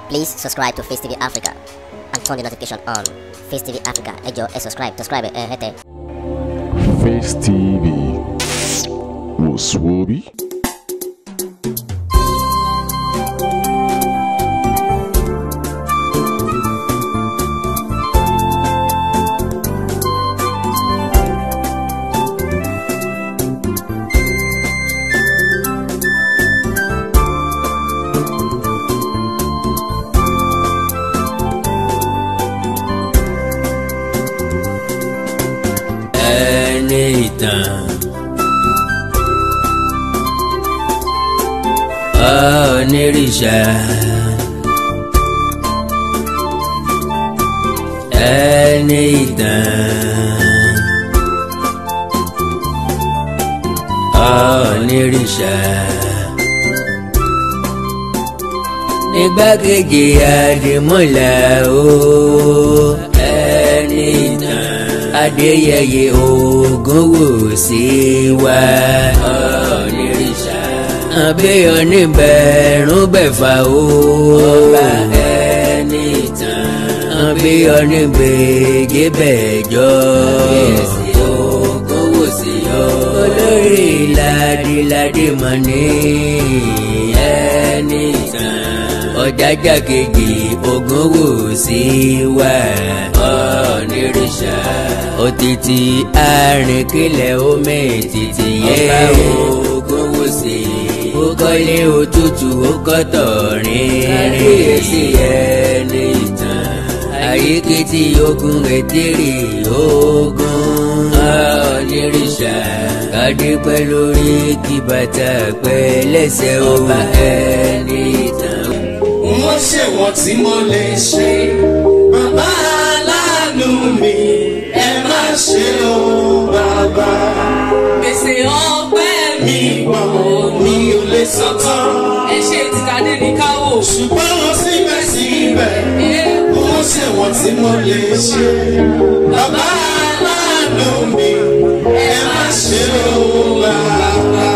Please subscribe to Face TV Africa and turn the notification on. Face TV Africa, ẹ jọ̀ọ́ ẹ subscribe, subscribe ẹ hẹ́tẹ̀. Face TV wò sùwòbí. ẹni ìtàn. onírìṣà ẹni ìtàn. onírìṣà nígbàkejì àdìmúlà o ẹni ìtàn adéyẹyẹ ògúnwùsì wá onírìṣà àbíyọ níbẹ̀rún bẹ̀fà o ọba ẹni ìtàn àbíyọ níbẹ̀jẹ bẹ̀jọ ògúnwùsì yọ olórí ládìládì mọ̀ ní ẹni ìtàn ọ̀jájá kejì ògúnwùsì wá onírìṣà òtítì àrìnkìlẹ̀ omi títì yẹ ògúnwùsì ó kọ́lé òtútù ó kọ́tọ̀ rìnrìn sí ẹni ìtàn àyíkìtì ogun ètèrè ogun onírìṣà kàdé pẹ́ lórí kí bàtà pẹ́ lẹ́sẹ̀ ọba ẹni ìtàn. wọ́n ṣe wọ́n tí mo lè ṣe. Bàbá aláàánú mi, ẹ má ṣe o bàbá. gbèsè ọpẹ́ mi Mi gbọ́ mi ò lè sọ tán. ẹ ṣe tìtàdé ní káwò. Ṣùgbọ́n wọ́n síbẹ̀síbẹ̀, wọ́n ṣe wọ́n tí mo lè ṣe. Bàbá aláàánú mi, ẹ má ṣe o bàbá.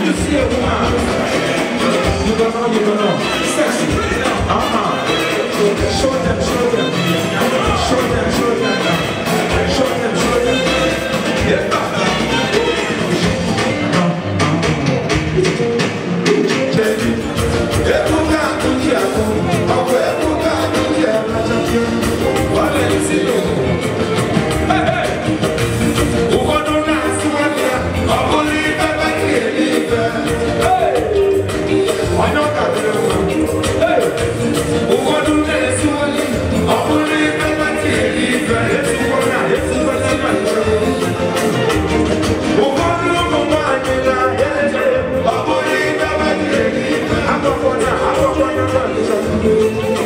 you see a woman, you don't know, you don't know. Sexy. Uh-huh. Show them, show them. Show them, show them now. Show them, show them. Yeah. Baby, ebuka akuji aku, ọkọ ebuka akuji ẹ̀rọ wọlé sínú. Ụfọdụ na-asị nwanne ya, ọ bụrụ ife baki eri ife. Onye ụka dịrị mma. Ụfọdụ na-esi nwanne ya, ọ bụrụ ife baki eri ife. Esikwana, esikwana na nchọrọ. Ụfọdụ ụmụ nwaanyị na-eche, ọ bụrụ ife baki eri ife. Agbakwana, agbakwana na nchọrọ.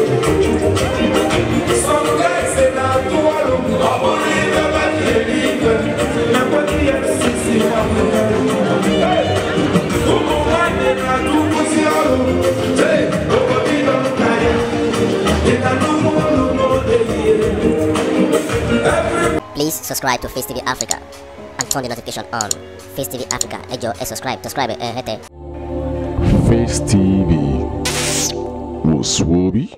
Some guys say na atụ ọrụ, ọ bụrụ ife baki eri ife. Na kwado ya sisi nwanne ya. Hey! Ụmụ nwaanyị na-atụkwụsị ọrụ. Hey! Obodo ịdọ nka ya. Ị na-anụmụ olu n'oge ihe. Every Please subscribe to Face TV Africa and turn the notification on. Face TV Africa, ẹ jọ̀ọ́ ẹ subscribe, subscribe ẹ hẹ́tẹ̀. Face TV was Swoby.